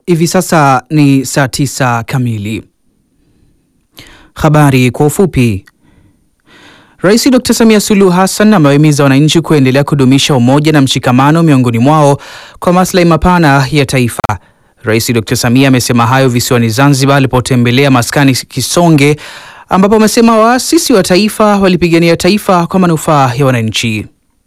Hivi sasa ni saa tisa kamili. Habari kwa ufupi. Rais Dr. Samia Suluhu Hassan amewahimiza wananchi kuendelea kudumisha umoja na mshikamano miongoni mwao kwa maslahi mapana ya taifa. Rais Dr. Samia amesema hayo visiwani Zanzibar alipotembelea maskani Kisonge ambapo amesema waasisi wa taifa walipigania taifa kwa manufaa ya wananchi.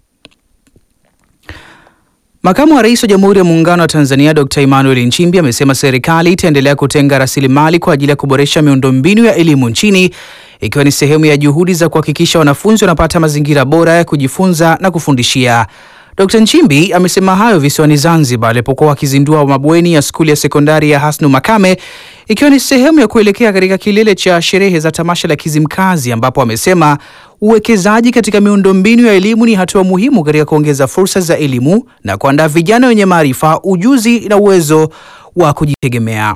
Makamu wa Rais wa Jamhuri ya Muungano wa Tanzania Dr. Emmanuel Nchimbi amesema serikali itaendelea kutenga rasilimali kwa ajili ya kuboresha miundombinu ya elimu nchini ikiwa ni sehemu ya juhudi za kuhakikisha wanafunzi wanapata mazingira bora ya kujifunza na kufundishia. Dr. Nchimbi amesema hayo visiwani Zanzibar alipokuwa akizindua mabweni ya skuli ya sekondari ya Hasnu Makame ikiwa ni sehemu ya kuelekea katika kilele cha sherehe za tamasha la Kizimkazi ambapo amesema uwekezaji katika miundombinu ya elimu ni hatua muhimu katika kuongeza fursa za elimu na kuandaa vijana wenye maarifa, ujuzi na uwezo wa kujitegemea.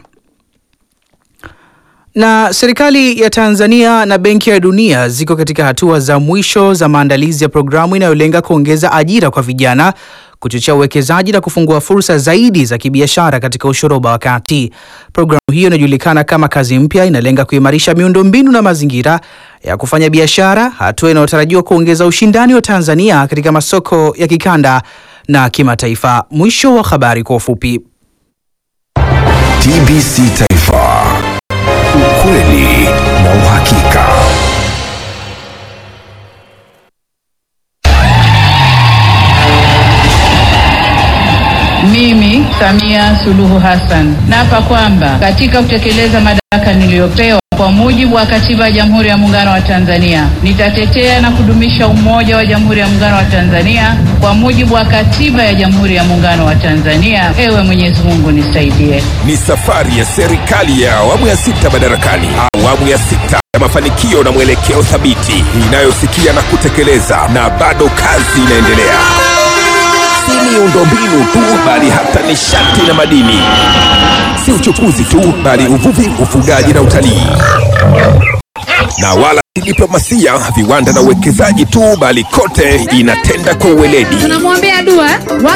Na serikali ya Tanzania na Benki ya Dunia ziko katika hatua za mwisho za maandalizi ya programu inayolenga kuongeza ajira kwa vijana, kuchochea uwekezaji na kufungua fursa zaidi za kibiashara katika ushoroba wa kati. Programu hiyo inajulikana kama Kazi Mpya, inalenga kuimarisha miundombinu na mazingira ya kufanya biashara, hatua inayotarajiwa kuongeza ushindani wa Tanzania katika masoko ya kikanda na kimataifa. Mwisho wa habari kwa ufupi. TBC Taifa, ukweli na uhakika. Mimi Samia Suluhu Hassan naapa kwamba katika kutekeleza madaraka niliyopewa kwa mujibu wa Katiba ya Jamhuri ya Muungano wa Tanzania nitatetea na kudumisha umoja wa Jamhuri ya Muungano wa Tanzania kwa mujibu wa Katiba ya Jamhuri ya Muungano wa Tanzania. Ewe Mwenyezi Mungu nisaidie. Ni safari ya serikali ya awamu ya sita madarakani, awamu ya sita ya mafanikio na mwelekeo thabiti inayosikia na kutekeleza, na bado kazi inaendelea. Si miundombinu tu, bali hata nishati na madini. Si uchukuzi tu, bali uvuvi, ufugaji na utalii, na wala si diplomasia, viwanda na uwekezaji tu, bali kote inatenda kwa uweledi. tunamwombea dua